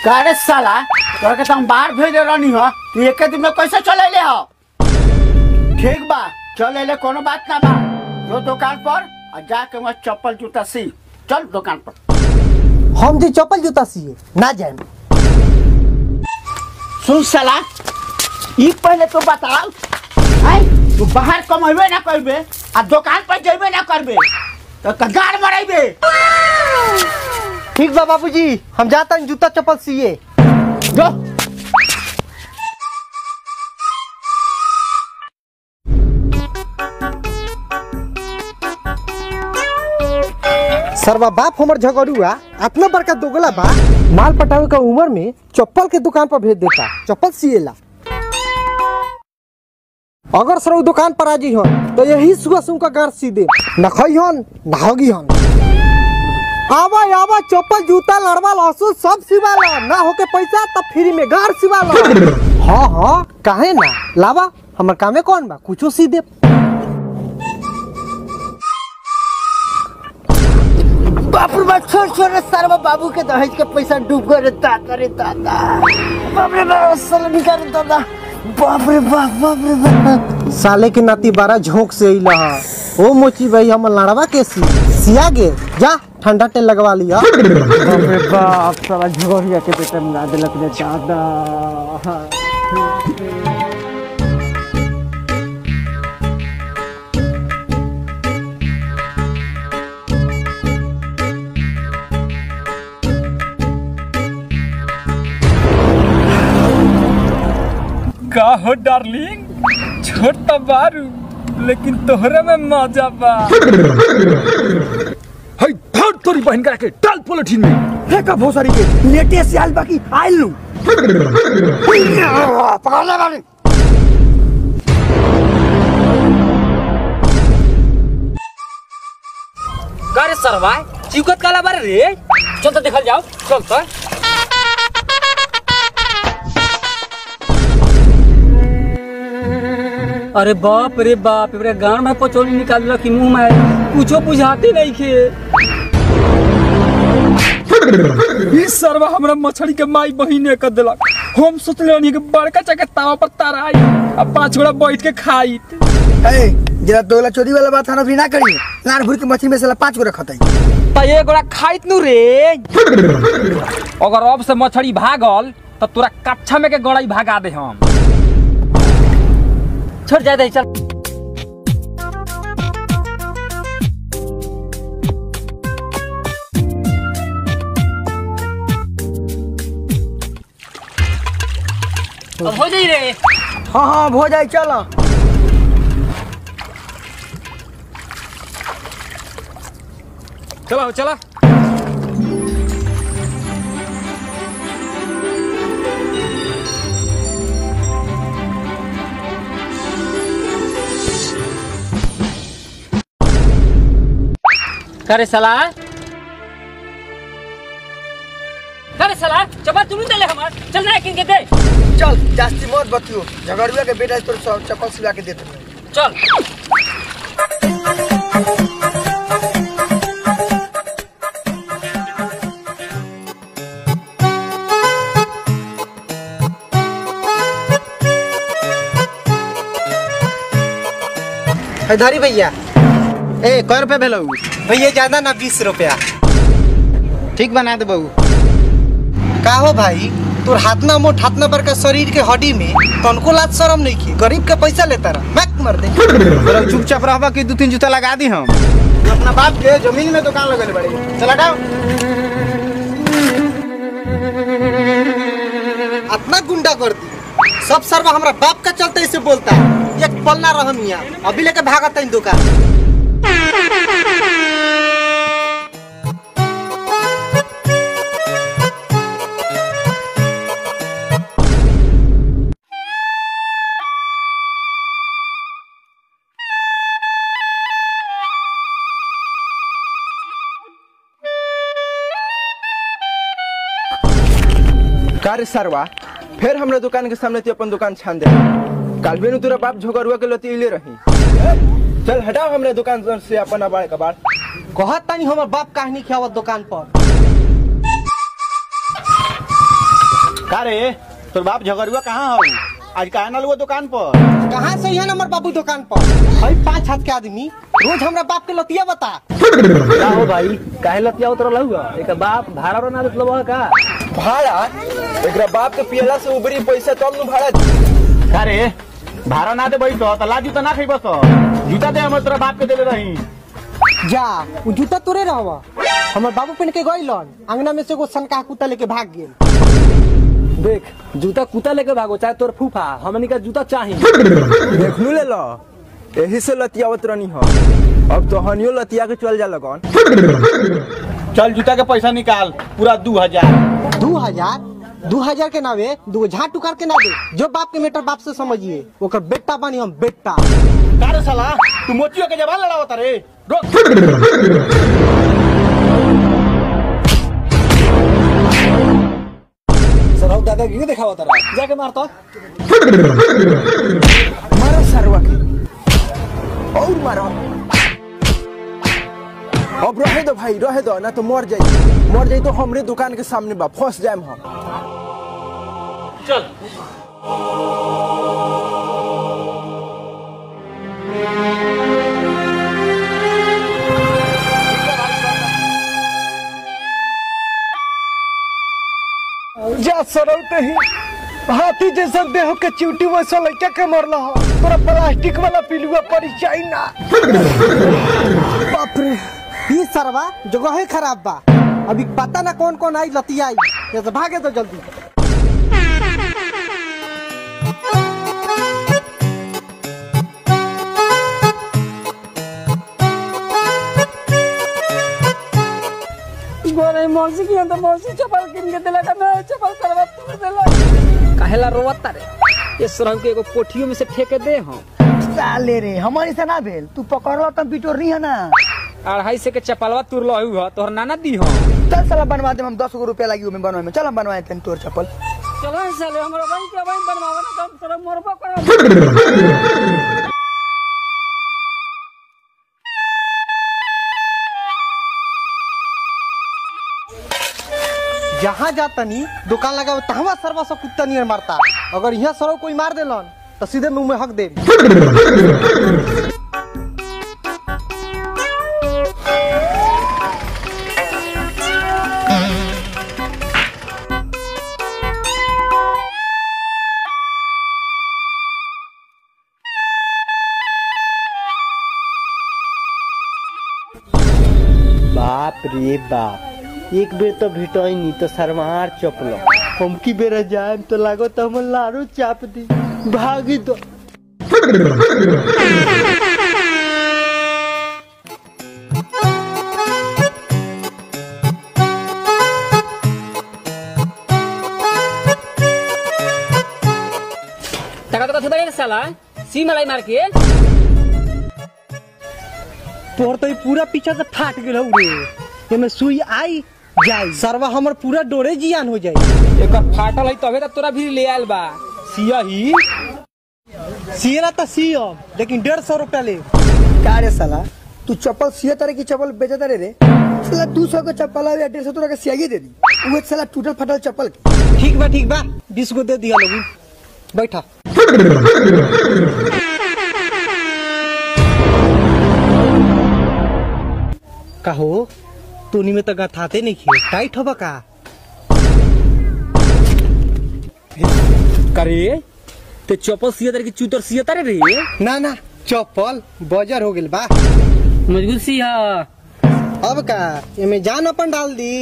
अरे साला तोरा के तो हम बाहर भेज रहनी हो तू एक दिन में कैसे चले ले हो ठीक बा चले ले कोनो बात ना बा जो दुकान पर और जाके वहाँ चप्पल जूता सी चल दुकान पर हम जी चप्पल जूता सिए ना जाए सुन साला ई पहले तो बताओ आई तू बाहर कमेबे ना करबे आ दुकान पर जेबे ना करबे तो कगार मरेबे ठीक बा बाबूजी हम जाता हूँ जूता चप्पल सिए जो सरवा बाप हमर झगड़ुआ इतना बड़का दोगला बा माल पटावे का उम्र में चप्पल के दुकान पर भेज देता चप्पल सिएला अगर सर उ दुकान पर आजी हन तो यही सुबह सुन का गार सी दे न खई हन न होगी हन आवा आवा चप्पल जूता लड़वा लहसुन सब सिवाला ना होके पैसा तब फ्री में गार सिवाला हाँ हाँ काहे ना लावा हमर कामे कौन बा कुछो सी दे बाप रे बाप छोड़ छोड़ रे सारा बाबू के दहेज के पैसा डूब गए रे दादा रे दादा बाप रे बाप साला निकाल रे दादा बाप रे बाप बाप रे बाप साले के नाती बारा झोंक से अइला हा ओ मोची भाई हम लड़वा के सी सिया गे जा ठंडा तेल लगवा लिया बाप रे बाप साला झोरिया के बेटा मुंगा देलक रे दादा का हो डार्लिंग छोट तो बारू लेकिन तोहरे में मजा बा हई धर तोरी बहन करा के डाल पोलिथीन में फेंका भोसरी के लेटे से आल बाकी आइल लू पकड़ ले बानी का रे सरवा चिकत काला बारे रे चल तो देखल जाओ चल तो अरे बाप रे बाप रे गान में पचोली निकाल रखी मुंह में कुछो बुझाते नहीं खे इस सरवा हमरा मछली के माई बहिने कर देलक हम सोचले रहनी कि बड़का चके तावा पर ताराई अब पांच गोड़ा बैठ के खाई ए, जरा दोगला चोरी वाला बात हम अभी ना करी लान भूर के मछली में साला पांच गो रखत है त ये गोड़ा खाइत नु रे अगर अब से मछली भागल त तोरा कच्छा में के गड़ाई भागा दे हम छोड़ जा दे चल अब हो जाई रे हाँ हाँ हो जाए चलो चलो चलो करे सला करे सला चपा तुम दे ले हमार चल ना किन के दे चल जास्ती मत बतियो झगड़ुआ के बेटा तोर सब चप्पल सिला के देते हैं। चल है धरी भैया ए कै रुपया भेलो भैया ज्यादा ना बीस रुपया ठीक बना दे बहू का हो भाई तोर हाथ ना मोट हाथ ना बड़का शरीर के हड्डी में तनको लाज शरम नहीं की गरीब के पैसा लेता रहा मैक मर दे तोरा चुपचाप रहबा कि दू तीन जूता लगा दी हम तू अपना बाप के जमीन में दुकान लगल बड़ी चला जाओ अपना गुंडा कर दी सब सर्व हमरा बाप का चलते इसे बोलता है एक पल ना रहम यहाँ अभी लेके भागता इन दुकान का रे सरवा फिर हमरा दुकान के सामने तू अपन दुकान छान दे काल भी तोरा बाप झोगरुआ के लती ले रही चल हटाओ हमरे दुकान से अपन अबाड़ कबाड़ कहत तानी हमर बाप कहानी खियावत दुकान पर का रे तोर बाप झगड़ुआ कहाँ हो आज कहा ना लुआ दुकान पर कहाँ से है नंबर बाबू दुकान पर भाई पाँच हाथ के आदमी रोज हमरा बाप के लतिया बता का हो भाई काहे लतिया उतरल हुआ एक बाप भाड़ा रो ना देतलो बा का भाड़ा एकरा बाप के पियला से उबरी पैसा तब नु भाड़ा दी। का रे भाड़ा ना दे बैठ तो ला जूता ना खइबस जूता दे हम तोरा बाप के देले रही जा उ जूता तोरे रहवा हमर बाबू पहन के गइलन अंगना में से एगो सनका कुत्ता लेके भाग गेल देख जूता कुत्ता लेके भागो चाहे तोर फूफा हमनी का जूता चाही देखलू ले लो यही से लतियावत रहनी हो अब तो हनियो लतिया के चल जा लगन चल जूता के पैसा निकाल पूरा दू हजार दू हजार दू हजार के नावे दू झाट उकार के ना दे जो बाप के मेटर बाप से समझिए ओकर बेटा बानी हम बेटा का रे साला तू मोचियो के जवान लड़ावत रे रोक सरौ दादागिरी दिखावा तारा जाके मार तो मारो सरवा के और मारो अब रहे दो भाई रहे दो ना तो मर जाई मर जाई तो हमरे दुकान के सामने बा फंस जाए हम जा सरौते ही हाथी जैसा देह के चिवटी वैसा लड़का के मरला हो तोरा प्लास्टिक वाला पिलुआ पड़ी जाई ना बाप रे ई सरवा जगह है खराब बा अभी पता ना कौन कौन आई लतिया आई जैसे भागे तो जल्दी गोरे मौसी की अंदर मौसी चपल किन के दिला का ना चपल करवा तू दिला काहेला रोवत तारे ये सरहु के एगो कोठियो में से ठेके दे हम साले रे हमारी से ना भेल तू पकड़लो तब पिटोर नहीं है ना अढ़ाई से के चपलवा तुर लो हुआ तोहर नाना दी हम चल साला बनवा दे हम दस गो रुपया लगी में बनवाए में चल हम बनवाए थे तोर चप्पल चलो साले हमरा भाई के भाई बनवावा ना हम तोरा मरबा करब जहाँ जातनी दुकान लगा तहवा सरवा सब कुत्ता नियर मारता अगर यहाँ सरो कोई मार देलन तो सीधे मुंह में हक दे बाप रे बाप एक बेर तो भेटई नी तो सरमार चपलो हम की बेर जाए तो लागो तो हम लारू चाप दी भागी तो तका तो कथि बड़े साला सी मलाई मार के तोहर तो ई पूरा पीछा से फाट गेल हौ रे एमे सुई आई जाई सरवा हमर पूरा डोरे जियान हो जाई एकर फाटल है तबे त तोरा भी ले आयल बा सिया ही सियरा तो सियम लेकिन डेढ़ सौ रुपया ले क्या रे साला तू चप्पल सिया तरह की चप्पल बेचा तारे रे साला दू सौ के चप्पल है डेढ़ सौ तोरा के सियागी दे दी वो साला टूटल फटल चप्पल के। ठीक बा ठीक बा बीस गो दे दिया लोगी बैठा कहो तूनी में तो गथाते नहीं खे टाइट होबा का करे ते चप्पल सिया तारे की चूतर सिया तारे रे ना ना चप्पल बजर हो गेल बा मजबूत सिया अब का एमे जान अपन डाल दी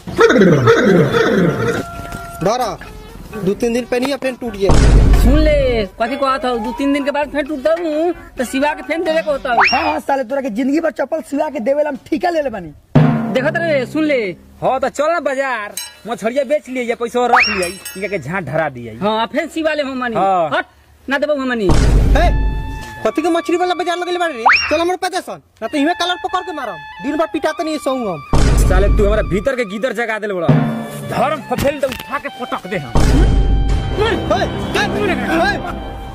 धरा दो तीन दिन पहनी अपने टूट गया सुन ले कथी कहत हौ दू तीन दिन के बाद फिर टूटता हूँ तो सिवा के फेन देवे को होता हूँ हाँ हाँ साले तोरा के जिंदगी भर चप्पल सिवा के देवे ला हम ठीका ले ले बानी देखत रे सुन ले हाँ तो चल ना बाजार मछलिया बेच लिए पैसा रख लिया इनका के झाट धरा दिया हाँ फिर सिवा ले हम मनी हाँ। हट ना देबो हम मनी है कथी के मछली वाला बाजार लगले बारे रे चल हमर पता सन ना तो इमे कलर पकड़ के मारम दिन भर पिटाते नहीं सोऊं हम साले तू हमारा भीतर के गीदर जगा दे बड़ा धर्म फफेल तो उठा के पटक दे हम हे, हे, हे,